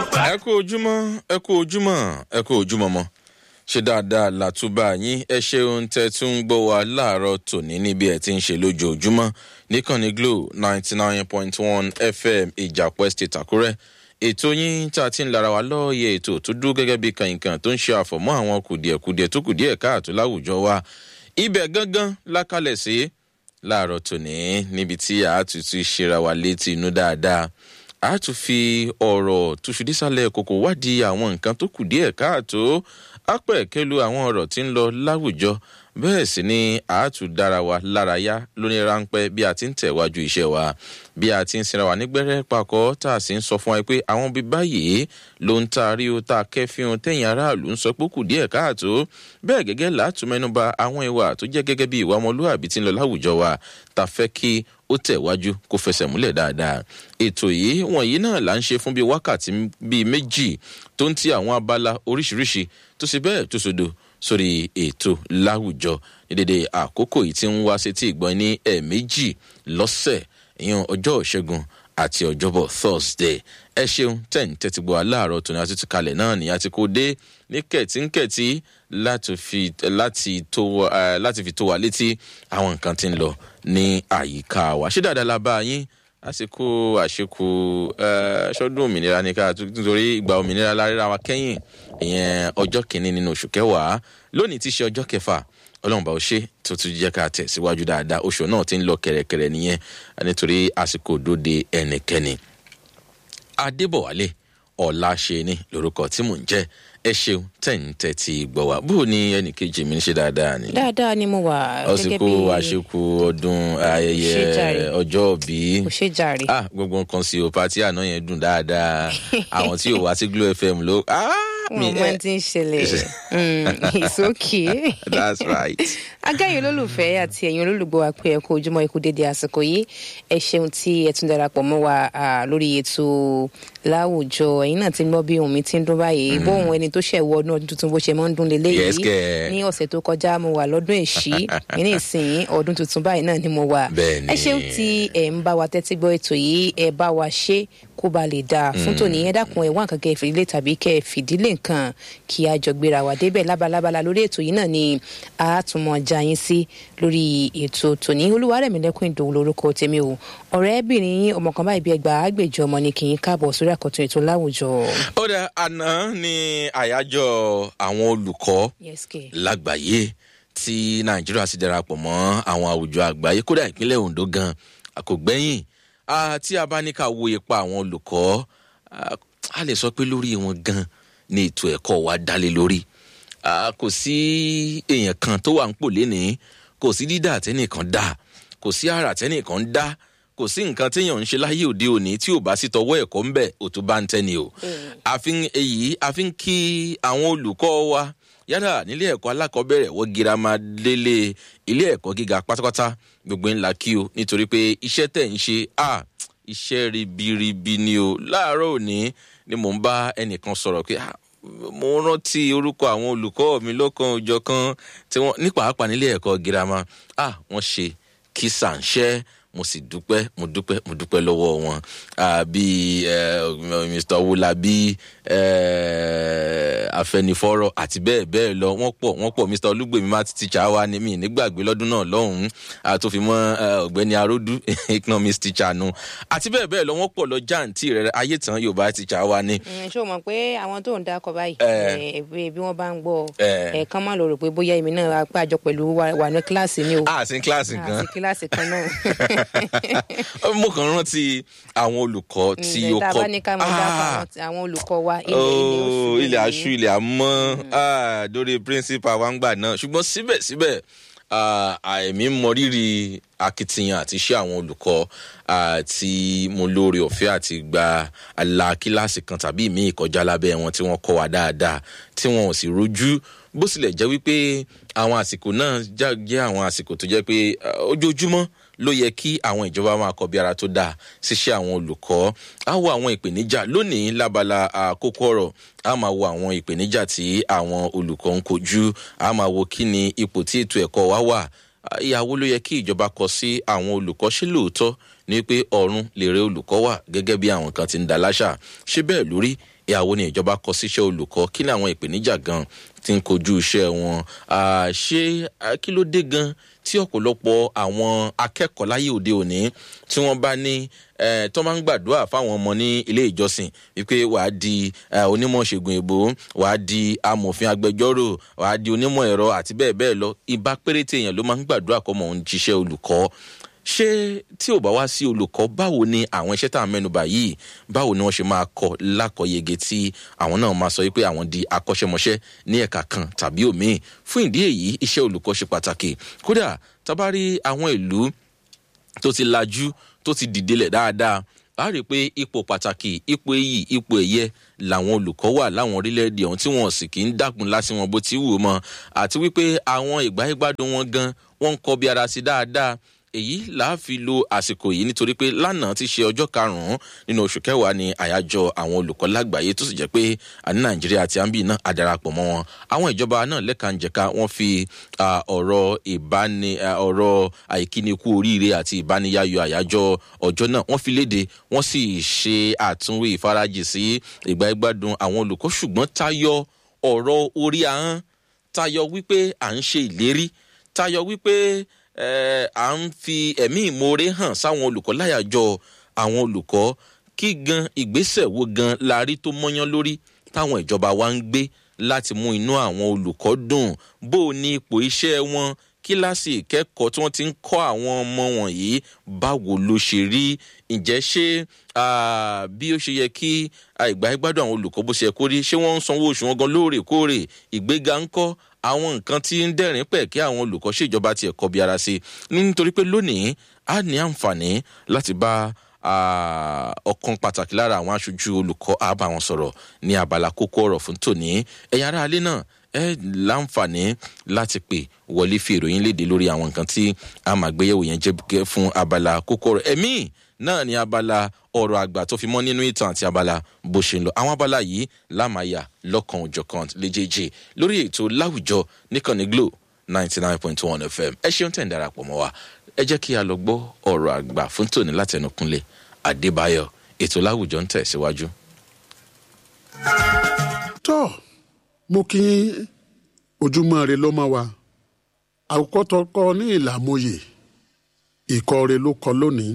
ẹ kú ojúmọ́ ẹ kú ojúmọ́ ẹ kú ojúmọ́ mọ́ ṣe dáadáa làtúbà yín ẹ ṣeun tẹ tún ń gbọ́ wa láàárọ̀ tòní níbi ẹ̀ tí ń ṣe lójoojúmọ́ níkànnì glo ninety nine point one fm ìjàpọ̀ state àkúrẹ́ ètò yín tá a ti ń lara wa lọ́ọ̀yẹ̀ ètò tó dúró gẹ́gẹ́ bí kànìkàn tó ń ṣe àfọ̀mọ́ àwọn kùdìẹ̀kùdìẹ̀ tó kùdìẹ̀ káàtó láwùjọ wa ibẹ̀ gangan lákàlẹ̀ sí láàárọ̀ tòní níbi tí àátútù ṣera wa létí inú dáadáa a tún fi ọ̀rọ̀ túṣu dísàlẹ̀ kòkò wádìí àwọn nǹkan tó kù díẹ̀ káàtó ápẹ̀kẹ́lu àwọn ọ̀rọ̀ tí ń lọ láwùjọ bẹ́ẹ̀ sì ni a tún dára wa lárayá lóní ráńpẹ́ bí a ti ń tẹ̀wájú iṣẹ́ wa bí a ti ń sinra wa nígbẹ́rẹ́ pakọ́ tá a sì ń sọ fún wa pé àwọn bíi báyìí ló ń taari o tá a kẹ́fíhun tẹ̀yìn aráàlú ń sọ pé kù díẹ̀ káàtó bẹ́ẹ̀ gẹ́gẹ́ látùmẹ́nuba àwọn ìwà tó jẹ́ gẹ́gẹ́ bí ìwà ọmọlúwàbí ti ń lọ láwùjọ wa tá a fẹ́ kí ó tẹ̀wájú kó fẹsẹ̀ múlẹ̀ dáadáa ètò yìí wọ̀nyí náà là ń ṣe fún bíi wákàtí bíi méjì tó ń ti àwọn abala oríṣiríṣi tó sì bẹ́ẹ̀ tó sodo sórí ètò láwùjọ ní dédé àkókò yìí tí ń wá sétí ìgbọ́n ní ẹ̀ẹ̀mejì lọ́sẹ̀ ìyẹn ọjọ́ ìṣẹ́gun àti ọjọ́bọ̀ thursday ẹ ṣeun tẹ́ǹ tẹ́tí gbọ́ aláàárọ̀ tòní àti tìkalẹ̀ náà ní àti kò dé ní kẹ̀tínkẹ̀tí láti fi láti tó láti fi tó wa létí àwọn nǹkan tí ń lọ ní àyíká wa ṣé dáadáa la bá yín àsìkò àṣekù ṣọdún òmìnira ní ká nítorí ìgbà òmìnira láríra wa kẹ́yìn ìyẹn ọjọ́ kìíní nínú oṣù kẹwàá lónìí tí í ṣe ọjọ́ kẹfà ọlọ́run bá ó ṣe tó tún jẹ́ ká tẹ̀síwájú dáadáa oṣù náà ti ń lọ kẹ̀rẹ̀kẹ̀rẹ̀ nìyẹn nítorí àsìkò òdòdó ẹnikẹ́ni. adébọ̀wálé ọ̀la ṣe ni lórúkọ tí mò ń jẹ́ ẹ ṣeun tẹ̀ǹtẹ̀ ti gbọ́ wa bó ni ẹnìkejì mi ń ṣe dáadáa ni. dáadáa ni mo wà. ọsìnkú àṣekù ọdún ayẹyẹ ọjọ́ òbí. kò ṣe jàre. ah gbogbo nǹkan sí o pati àná yẹn dùn dáadáa àwọn tí ò wá sí glo fm ló. mo máa ti ń ṣẹlẹ̀ it's okay. that's right. agáyìn olólùfẹ́ àti ẹ̀yin olólùgbọ́ wa pé ẹ kú ojúmọ́ ikú dédé àsìkò yìí ẹ ṣeun tí ẹ tún darapọ̀ mọ́ wa lórí ètò láwùjọ ẹ̀yin náà ti ń gbọ́ bí ohun mi ti ń dún báyìí bóun ẹni tó ṣẹ̀ wọ ọdún ọdún tuntun bó ṣe máa ń dún lélẹ́ yìí ní ọ̀sẹ̀ tó kọjá mo wà lọ́dún èṣí ní ìsìn ọdún tuntun báyìí náà ni mo wà ẹ ṣeun tí ẹ ń bá wa tẹ́tí gbọ́ ètò yìí ẹ bá wa ṣe kó ba lè dáa fún tòní ẹ dákun ẹ wá nǹkan kẹ fìdílé tàbí kẹ fìdílé nǹkan kí a jọ gbéra wà débẹ̀ lábalábala lórí ètò yìí náà ni a tún mọ já yín sí lórí ètò tòní olúwarẹ̀mílẹ́kùn ìdòwò lórúkọ tèmi o ọ̀rẹ́bìnrin yín ọmọ kan báyìí bí ẹgbàá àgbèjọ ọmọ ni kì í káàbọ̀ sórí àkọ́tún ètò láwùjọ. ó dà àná ní àyájọ́ àwọn olùkọ́ lágbàáyé tí nàìjíríà sì darapọ̀ mọ́ àwọn àwùjọ àgbáyé kódà ìpínlẹ̀ ondo gan àkògbẹ́yìn tí a bá ní ká wo ipa àwọn olùkọ́ a lè sọ pé lórí wọn gan ni ètò ẹ̀kọ́ wa dálé lórí kò sí èèyàn kan tó wà ń pò lénìí kò sí dídà tẹ́nìkan dá kò sí àrà tẹ́nìkan dá kò sí nǹkan téèyàn ń ṣe láyé òde òní tí ò bá sí tọwọ́ ẹ̀kọ́ ń bẹ̀ òtún bá ń tẹ́ni o àfin èyí àfin kí àwọn olùkọ́ wa yálà nílé ẹ̀kọ́ alákọ̀ọ́bẹ̀rẹ̀ wọ́n girama lélẹ̀ ilé ẹ̀kọ́ gíga pátápátá gbogbo ńlá kí o nítorí pé iṣẹ́ tẹ̀ ń ṣe à iṣẹ́ ribiribi ni o láàárọ̀ òní ni mò ń bá ẹnìkan sọ̀rọ̀ pé mo rántí orúkọ àwọn olùkọ́ mi lọ́kàn òjọ̀ kan tí wọ́n ní pàápàá nílé ẹ̀kọ́ girama à wọ́n ṣe kí sàǹṣẹ́ mo sì dúpẹ́ mo dúpẹ́ mo dúpẹ́ lọ́wọ́ wọn bíi mr owolabi afẹnifọ́rọ̀ àti bẹ́ẹ̀ bẹ́ẹ̀ lọ wọ́n pọ̀ wọ́n pọ̀ mr olúgbèmí má ti tíṣà wa ní mi nígbàgbé lọ́dún náà lọ́hùn-ún tó fi mọ́ ọ̀gbẹ́ni aródú economics teacher nu àti bẹ́ẹ̀ bẹ́ẹ̀ lọ wọ́n pọ̀ lọ jáǹtì rẹ̀ ayé tán yorùbá teacher wa ni. ṣé o mọ̀ pé àwọn tó ń dákọ̀ báyìí bí wọ́n bá ń gbọ́ ẹ̀ẹ̀kan má lọ rò pé bóyá èmi náà pàjọ pẹ̀lú wà ní kíláàsì ni o. àti kíláàsì kan àti kíláàsì kan náà mo kàn rántí àwọn olùkọ́ tí ó kọ́ tá a bá ní ká máa dákọ̀ àwọn olùkọ́ wa ilẹ̀ aṣú ilẹ̀ àmọ́ dórí principal wa ń gbà náà ṣùgbọ́n síbẹ̀síbẹ̀ àìmí mọrírì akitiyan àti iṣẹ́ àwọn olùkọ́ àti mo lóore ọ̀fẹ́ àti gba àlà kíláàsì kan tàbí ìmí ìkọjá lábẹ́ wọn tí wọ́n kọ́ wa dáadáa tí wọn ò sì rojú bó tilẹ̀ jẹ́ wípé àwọn àsìkò náà jẹ́ àwọn àsìkò tó jẹ́ pé ojoojúmọ́ ló yẹ kí àwọn ìjọba máa kọ bí ara tó dáa ṣiṣẹ́ àwọn olùkọ́ á wo àwọn ìpèníjà lónìí lábala àkókò ọ̀rọ̀ á máa wo àwọn ìpèníjà tí àwọn olùkọ́ ń kojú á máa wo kí ni ipò tí ètò ẹ̀kọ́ wa wà ìyàwó ló yẹ kí ìjọba kọ sí àwọn olùkọ́ ṣé lóòótọ́ ní pé ọ̀run lèrè olùkọ́ wà gẹ́gẹ́ bí àwọn kan ti ń da láṣà ṣé bẹ́ẹ̀ lórí ìyàwó ni ìjọba kọ síṣẹ́ olùkọ́ kí ni àwọn ìpèníjà gan ti ń kojú iṣẹ́ wọn ṣé kí ló dé gan tí ọ̀pọ̀lọpọ̀ àwọn akẹ́kọ̀ọ́ láyé òde òní tí wọ́n bá ní tó máa ń gbàdúrà fáwọn ọmọ ní ilé ìjọsìn wípé wàá di onímọ̀ ṣègùn èbó wàá di amòfin agbẹjọ́rò wàá di onímọ̀ ẹ̀rọ àti bẹ́ẹ̀ bẹ́ẹ̀ lọ ibà péréte èèyàn ló máa ń gbàdúrà kọ́ mọ̀ ń jíṣẹ́ olùkọ́ ṣé tí ò bá wá sí olùkọ́ báwo ni àwọn iṣẹ́ tá à ń mẹ́nuba yìí báwo ni wọ́n ṣe máa kọ́ lákọ̀yege tí àwọn náà máa sọ wípé àwọn di akọ́ṣẹ́mọṣẹ́ ní ẹ̀ka kan tàbí òmíì fún ìdí èyí iṣẹ́ olùkọ́ ṣe pàtàkì kódà tábàárí àwọn ìlú tó ti lajú tó ti dìdelẹ̀ dáadáa a rí i pé ipò pàtàkì ipò iyì ipò ẹ̀yẹ làwọn olùkọ́ wà láwọn orílẹ̀-èdè ọ̀hún tí wọ́n sì kì í dàkún lásì wọn bó ti wù ú mọ́ àti wípé àwọn ìgbáyégbádùn wọn gan wọ́n ń kọ́ bí ara sí dáadáa èyí làá fi lo àsìkò yìí nítorí pé lánàá ti ṣe ọjọ́ karùn-ún nínú oṣù kẹwàá ni àyájọ́ àwọn olùkọ́ lágbàáyé tó sì jẹ́ pé àní nàìjíríà àti àǹbì náà àdarapọ̀ mọ́ wọn àwọn ìjọba náà lẹ́kànjẹ̀ka wọ́n fi ọ̀rọ̀ ìbáni ọ̀rọ̀ àìkínikú oríire àti ìbániyayọ̀ àyájọ́ ọjọ́ náà wọ́n fi léde wọ́n sì ṣe àtúnwé ìfarajì sí ìgbà ìgbádùn àwọn olùkọ́ ṣùgbọ́n tayọ ọ̀rọ̀ orí ahọ́n tayọ wípé à ń ṣe ìlérí tayọ wípé à ń fi ẹ̀mí ìmoore hàn sáwọn olùkọ́ láyàjọ àwọn olùkọ́ kí gan ìgbésẹ̀ wo gan la rí tó mọ́yán lórí táwọn ìjọba wa ń gbé láti mú inú àwọn olùkọ́ dùn bó o ní ipò iṣẹ́ wọn kíláàsì ìkẹ́kọ̀ọ́ tí wọ́n ti ń kọ́ àwọn ọmọ wọ̀nyí báwo ló ṣe rí ǹjẹ́ ṣé bí ó ṣe yẹ kí ìgbà ìgbádùn àwọn olùkọ́ bó ṣe kó rí ṣé wọ́n ń sanwó oṣù wọn gan lóòrèkóòrè ìgbéga ń kọ́ àwọn nǹkan tí ń dẹ̀rín pẹ̀ kí àwọn olùkọ́ ṣèjọba tiẹ̀ kọ́ bí ara sí nítorí pé lónìí a ní àǹfààní láti bá ọ̀kan pàtàkì lára àwọn aṣojú olùkọ́ àbá wọn sọ̀rọ̀ ní abala kókó ọ̀rọ̀ fún tòní ẹ̀yin ará alẹ́ náà ẹ láǹfààní láti pè wọlé fi ìròyìn léde lórí àwọn nǹkan tí a máa gbéyẹ̀wò yẹn jẹ́ fún abala kókó ọ̀rọ̀ ẹ̀mí náà ní abala ọ̀rọ̀ àgbà tó fi mọ́ nínú ìtàn àti abala bó ṣe ń lọ àwọn abala yìí lámàyà lọ́kàn òjọ̀kan léjèèjì lórí ètò láwùjọ níkànnì glo ninety nine point one fm ẹ ṣeun tẹ̀ ń darapọ̀ mọ́ wa ẹ jẹ́ kí a lọ gbọ́ ọ̀rọ̀ àgbà fún tòní látẹnukunlé adébáyọ̀ ètò láwùjọ ń tẹ̀síwájú. tó mo kí ojúmọ́ rẹ ló mọ́ wa àkókò tó kọ́ ní ìlàmóye ìkọ́ rẹ ló kọ lónìí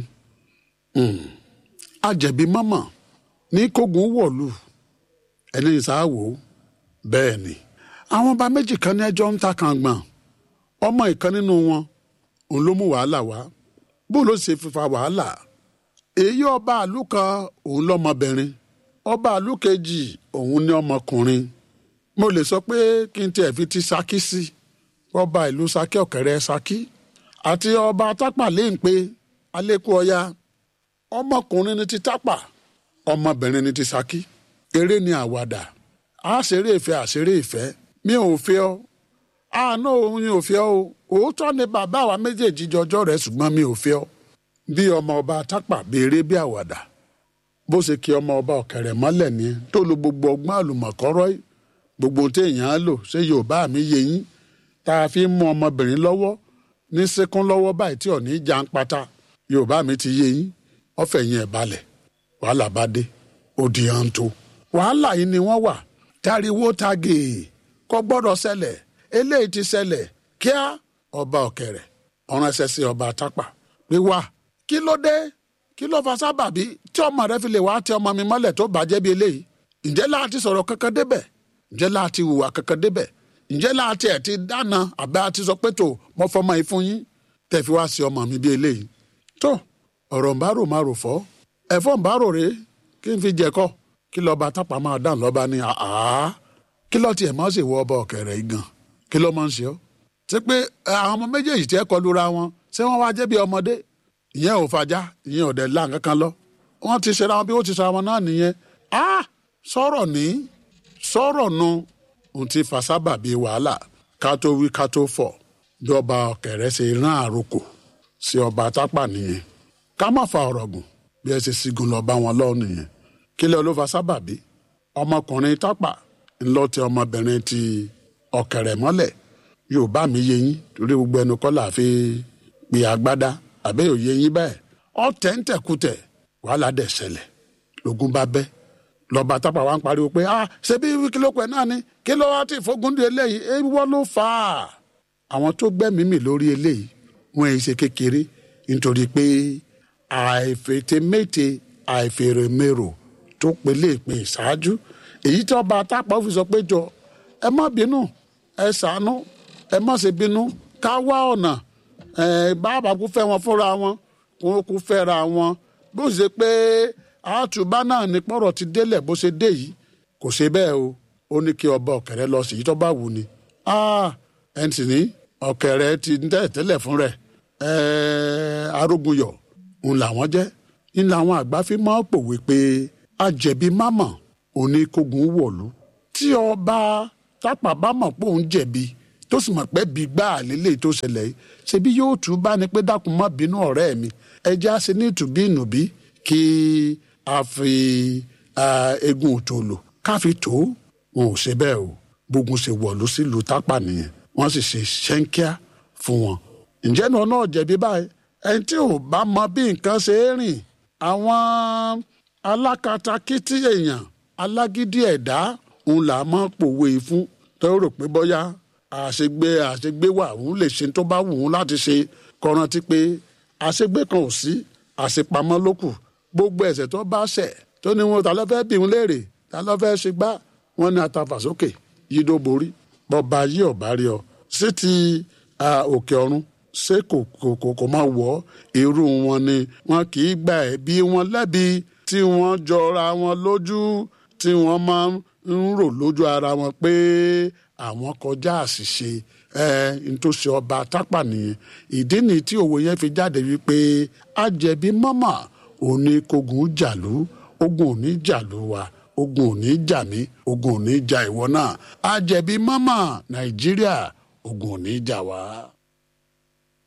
àjẹ̀bí mọ́mọ́ ní kógun wọ̀lú ẹni ìsáwò bẹ́ẹ̀ ni àwọn ọba méjì kan ní ẹjọ́ ń ta kan gbọ̀n ọmọ ìkan nínú wọn òun ló mú wàhálà wá bó ló ṣe fífa wàhálà èyí ọba àlù kan òun lọmọbìnrin ọba àlù kejì òun ní ọmọkùnrin mo lè sọ pé kí n tiẹ̀ fi ti Ṣakí sí ọba ìlú Ṣakí ọ̀kẹ́rẹ́ Ṣakí àti ọba tápà léǹpé alẹ́kùn ọya ọmọkùnrin ni ti tápà ọmọbìnrin ni ti Ṣakí eré ni àwàdà àṣeré ìfẹ́ àṣeré ìfẹ́ mi ò fẹ́ ọ àánú òun ò fẹ́ ọ òótọ́ ni bàbá wa méjèèjì jọjọ́ rẹ̀ ṣùgbọ́n mi ò fẹ́ ọ bí ọmọ ọba tápà béèrè bí àwàdà bó ṣe kí ọmọ ọba ọ̀kẹ́rẹ́ mọ́lẹ̀ ní tó lo gbogbo ọgbọ́n àlùmọ̀kọ́rọ́ gbogbo téèyàn á lò ṣé yorùbá mi yé yín tá a fi ń mú ọmọbìnrin lọ́wọ́ ní síkún lọ́wọ́ báyìí tí ò ní já ń pata yorùbá mi ti yé yín ọ̀fẹ́ yín ẹ̀ balẹ̀ wàhálà bá dé ó di hàn tó wàhálà yìí ni wọ́n wà táriwó tagè kò gbọ́dọ̀ ṣẹlẹ̀ eléyìí ti ṣẹlẹ̀ kíá ọba ọ̀kẹ́rẹ́ ọ̀ràn ẹsẹ̀ sí ọba tápà pé wá kí ló dé kí ló fa sábàbí tí ọmọ rẹ fi lè wá tẹ ọmọ mi mọ́lẹ̀ tó bàjẹ́ bí eléyìí ǹjẹ́ láti sọ̀rọ̀ kankan débẹ̀ ǹjẹ́ láti hùwà kankan débẹ̀ ǹjẹ́ láti ẹ̀ ti dáná àbẹ́ àti sọ pé tó mọ fọmọ yìí fún yín tẹ̀ fi wá sí ọmọ mi bí eléyìí tó ọ̀rọ̀ ń bá rò máa rò fọ́ ẹ̀fọ́ ń bá rò rè kí n fi jẹ̀kọ́ kí lọ́ba tápà máa dàn lọ́ba ní àá kí lọ́ tiẹ̀ máa ṣèwọ ọba ọ̀kẹ́rẹ́ yìí gan kí ló máa ń ṣe ọ́ ṣé pé àwọn ọmọ méjèèjì tí ẹ kọlu ra wọn ṣé wọ́n wá jẹ́ bí ọmọdé ìyẹn ò fàjà ìyẹn ò dẹ̀ lá nǹkan kan lọ wọ́n ti ṣe ra wọn bí wọ́n ti ṣe ra wọn náà nìyẹn á sọ̀rọ̀ ní sọ̀rọ̀ nu ohun tí fa sábà bíi wàhálà ká tó wí ká tó fọ̀ bí ọba ọ̀kẹ́rẹ́ ṣe rán àròkò sí ọba tápà nìyẹn ká má fa ọ̀rọ̀ gùn bí ẹ ṣe sigun lọ bá wọn lọ́wọ́ nìyẹn kílẹ̀ ló fa sábà bí ọmọkùnrin tápà ńlọ ti ọmọbìnrin ti ọ̀kẹ́rẹ́ mọ́lẹ̀ yorùbá mi yé yín torí gbogbo ẹnu kọ́ là fi pè agbádá àbẹ́ òye yín bẹ́ẹ̀ ọ̀tẹ̀ ń tẹ̀kùtẹ̀ wàhálà dẹ̀ ṣẹlẹ̀ lógún bá bẹ́ lọ́ba tápà wá ń pariwo pé ah ṣe bí kílópẹ̀ náà ni kí ló wá tí ìfógun dé eléyìí ewọ́ ló fà á àwọn tó gbẹ́mìí mì lórí eléyìí wọ́n ẹ̀ ṣe kékeré nítorí pé àìfètémété àìfèrèmérò tó pelé ìpè ṣáájú èyí tí ọba tápà fi sọ pé jọ ẹ má bínú ẹ ṣàánú ẹ má ṣe bínú ká wá ọ̀nà ẹ bàbá kú fẹ́ wọn fúnra wọn kó kú fẹ́ra wọn bó ṣe pé àtúbá náà ní pọ̀rọ̀ ti délẹ̀ bó ṣe dé yìí kò ṣe bẹ́ẹ̀ o ó ní kí ọba ọ̀kẹ́rẹ́ lọ sí yìí tó bá wù ni ẹn sì ní ọ̀kẹ́rẹ́ ti ń tẹ̀ tẹ́lẹ̀ fún rẹ̀ arógunyọ̀ ń làwọn jẹ́ ń làwọn àgbà fi máa ń pòwe pé àjẹ̀bí mámọ̀ oníkógun wọ̀lú tí ọba tápà bá mọ̀ pé òun jẹ̀bi tó sì mọ̀ pé bí gbá àlélẹ̀ tó ṣẹlẹ̀ yìí ṣebí yóò tún bá ní pé dákun má bínú ọ̀rẹ́ mi ẹjẹ́ á ṣe ní ìtùbí ìnùbí kí a fi egun òtòlò ká fi tó wọn ò ṣe bẹ́ẹ̀ o gbógun ṣe wọ̀lú sílùú tápà nìyẹn wọ́n sì ṣe ṣẹ́ńkíá fún wọn. ǹjẹ́ náà náà jẹ̀bi báyìí ẹni tí ò bá mọ bí nǹkan ṣe é rìn àwọn alákatakítí èèyàn alágídí ẹ̀dá òun là máa pòwe fún tó rò pé bóyá àṣegbé àṣegbé wà òun lè ṣe tó bá wù ú láti ṣe kọrántí pé àṣegbé kan ò sí àṣepamọ́ ló kù gbogbo ẹ̀ṣẹ̀ tó bá ṣẹ̀ tó ní wọn ta ló fẹ́ bí wọn léèrè ta ló fẹ́ ṣe gbá wọn ní atafàsókè yídó borí bọba yí ọba rí ọ sí ti òkè ọ̀run ṣé kò kò kò kò máa wọ irú wọn ni wọn kì í gba ẹ̀bi wọn lẹ́bi tí wọ́n jọra wọn lójú tí wọ́n máa ń rò lójú ara wọn pé àwọn kọjá àṣìṣe ẹ ntòsí ọba tápà nìyẹn ìdí ni tí òwe yẹn fi jáde wípé àjẹbí mọ́mọ́ òní kogun jàlú ogun òní jàlú wa ogun òní jà mí ogun òní jà ìwọ náà àjẹbí mọ́mọ́ nàìjíríà ogun òní jà wá.